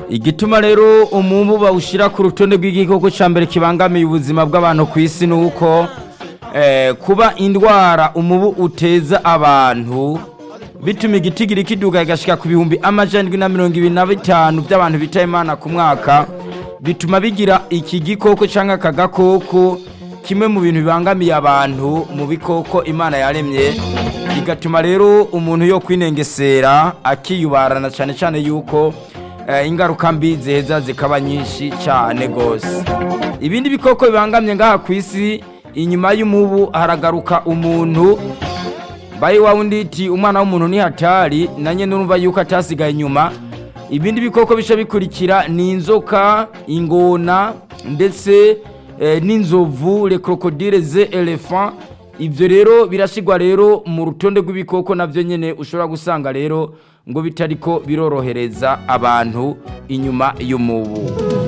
igituma rero umubu bawushyira ku rutonde rw'igikoko cya mbere kibangamiye ubuzima bw'abantu ku isi ni uko kuba indwara umubu uteza abantu bituma igitigiri kiduga kigashyika ku bihumbi amajana na mirongo ibiri na bitanu by'abantu bita imana ku mwaka bituma bigira iki gikoko cyangwa aka gakoko kimwe mu bintu bibangamiye abantu mu bikoko imana yaremye bigatuma rero umuntu yo kwinengesera akiyubarana cyane cyane yuko ingaruka mbi ziheza zikaba nyinshi cyane rwose ibindi bikoko bibangamye ngaha ku isi inyuma y'umubu haragaruka umuntu bayi wa wundi iti umwana w'umuntu ni hatari nanjye n'urumva yuko atasigaye inyuma ibindi bikoko bica bikurikira ni inzoka ingona ndetse n'inzovu le krokodile ze elephant ibyo rero birashyirwa rero mu rutonde rw'ibikoko nabyo nyine ushobora gusanga rero ngo bitariko birorohereza abantu inyuma y'umubu